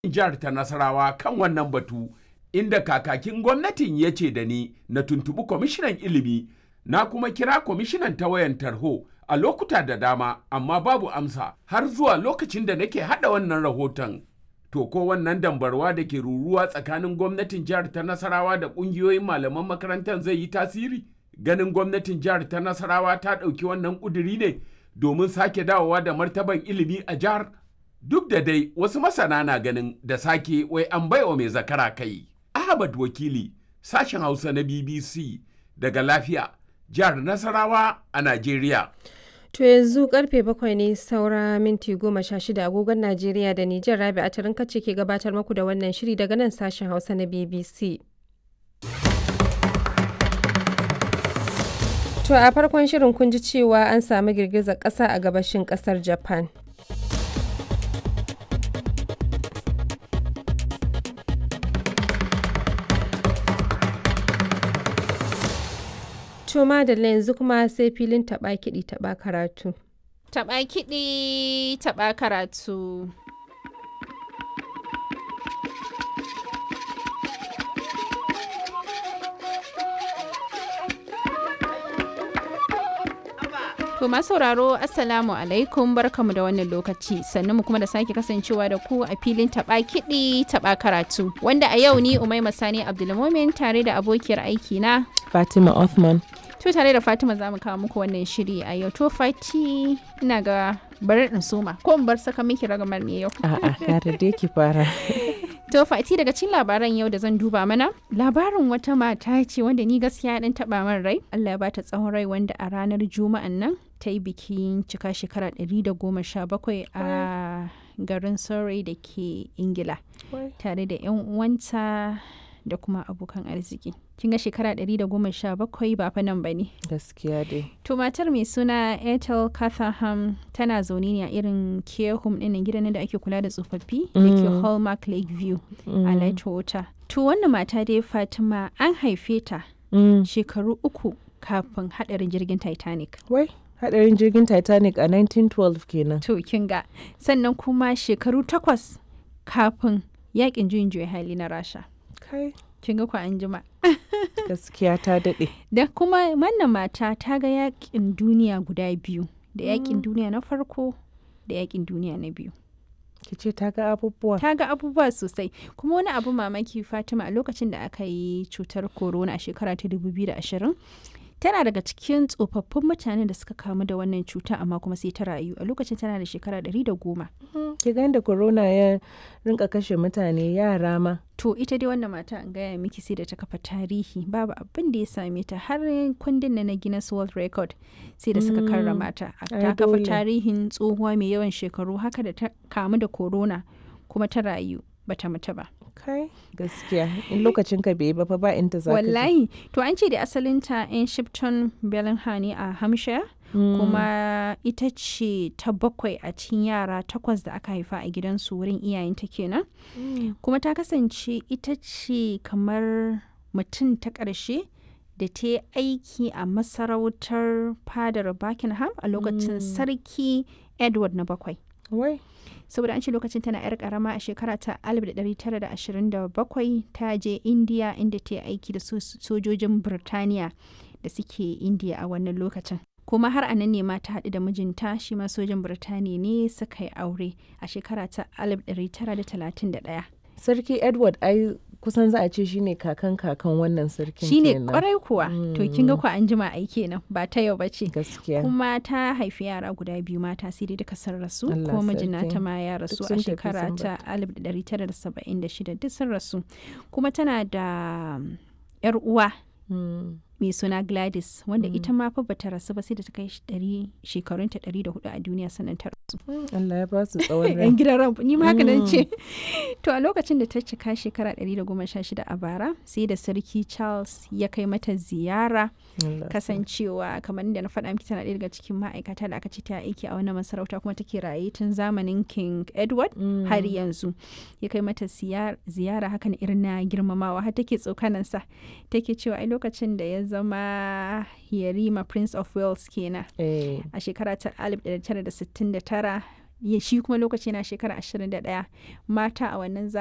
jihar ta Nasarawa kan wannan batu inda kakakin gwamnatin ya ce da ni na tuntubi kwamishinan ilimi na kuma kira kwamishinan ta wayan tarho a lokuta da dama amma babu amsa har zuwa lokacin da nake hada wannan rahoton. To ko wannan dambarwa da ke ruruwa tsakanin gwamnatin jihar ta Nasarawa da ƙungiyoyin malaman makarantar zai yi tasiri? Ganin gwamnatin jihar ta Nasarawa ta ɗauki wannan ƙuduri ne domin sake dawowa da martaban ilimi a jihar? Duk da dai wasu masana na ganin da sake wai an baiwa mai zakara kai. Ahmad Wakili, sashen Hausa na BBC daga lafiya, jihar Nasarawa a Najeriya. To yanzu karfe bakwai ne saura minti goma sha shida agogon Najeriya da Nijar Rabi a kace ke gabatar muku da wannan shiri daga nan sashen Hausa na BBC. To a farkon shirin kun ji cewa an samu girgizar ƙasa a gabashin ƙasar Japan. To madalla yanzu kuma sai filin taɓa kiɗi taɓa karatu. Taɓa kiɗi taɓa karatu. To masu sauraro Assalamu alaikum barkamu da wannan lokaci sannan mu kuma da sake kasancewa da ku a filin taba kiɗi taba karatu wanda a yau ni Umaima Sani Abdulmumin tare da abokiyar aiki na Fatima Othman. To tare da Fatima za mu kawo muku wannan shiri a yau to Fati ina ga bari in soma ko in bar saka miki ragamar ne yau. A'a, kare dai ki fara. To Fati daga cikin labaran yau da zan duba mana labarin wata mata ce wanda ni gaskiya dan taba min rai Allah ya bata tsawon rai wanda a ranar juma'an nan ta yi bikin cika shekara 117 a garin Surrey da ke Ingila tare da 'yan uwanta da kuma abokan arziki. Kin ga shekara 117 ba fa nan ba ne. Gaskiya dai. To matar mai suna Ethel Catherham tana zaune ne a irin care home ɗin gidan da ake kula da tsofaffi da ke Hallmark Lakeview a Lightwater. To wannan mata dai Fatima an haife ta shekaru uku kafin haɗarin jirgin Titanic. Wai, hadarin jirgin Titanic a 1912 kenan. To kin ga sannan kuma shekaru takwas kafin yakin juyin juya hali na Rasha. Kai, Kin ga ku an jima. gaskiya ta daɗe. Da kuma wannan mata ta ga yakin duniya guda biyu, da yakin duniya na farko da yakin duniya na biyu. Ki ce ta ga abubuwa. Ta ga abubuwa sosai, kuma wani abu mamaki Fatima a lokacin da aka yi cutar corona a shekara ta 2020. Tana daga cikin tsofaffin mutanen da suka kamu da wannan cuta amma kuma sai ta rayu a lokacin tana da shekara 110. Ki ga da corona ya rinka kashe mutane yara ma. To ita dai wannan mata an gaya miki sai da ta kafa tarihi babu abin da ya same ta har kundin na na Guinness World Record sai da suka karrama ta. Ta ai kafa dole. tarihin tsohuwa mai yawan shekaru haka da ta kamu da corona kuma ta rayu bata mutu ba. Kai, gaskiya. In lokacin ka bai ba fa ba inda za ka je. Wallahi to an ce da asalinta in Shipton Bellingham ne a Hampshire kuma ita ce ta bakwai a cikin yara takwas da aka haifa a gidansu wurin iyayenta kenan. kuma ta kasance ita ce kamar mutum ta ƙarshe da ta yi aiki a masarautar fadar Buckingham a lokacin sarki Edward na bakwai. Wai, saboda an ce lokacin tana 'yar karama a shekara ta 1927 ta je indiya inda ta yi aiki da so- sojojin birtaniya da suke indiya a wannan lokacin kuma har a nan ne ma ta haɗu da mijinta shi ma sojan birtaniya ne suka yi aure a shekara ta 1931 Sarki Edward ai kusan za a ce shine kakan kakan wannan sarkin shine kenan. kwarai kuwa to kin ga ku an jima ai kenan ba ta yau bace Gaskiya. kuma ta haifi yara guda biyu mata sai dai duka sun rasu Allah kuma mijin sarki. nata ma ya rasu Duk a sun tafi shekara sun ta 1976 duk sun rasu kuma tana da um, yar uwa Mm. mai suna Gladys wanda ita ma fa bata rasu ba sai da ta kai ɗari shekarunta 104 a duniya sannan ta rasu Allah ya ba su tsawon rai. yan gidan ran ni ma haka nan ce to a lokacin da ta cika shekara 116 a bara sai da sarki Charles ya kai mata ziyara Allah kasancewa kamar da na faɗa miki tana ɗaya daga cikin ma'aikata da aka ce ta aiki a wannan masarauta kuma take raye tun zamanin King Edward har yanzu ya kai mata siyar- ziyara hakan irin na girmamawa har take tsokanansa take cewa ai lokacin da ya zama Yarima Prince of Wales kenan Eh, a shekara ta 1969 ya- shi kuma lokaci yana shekara 21 mata a wannan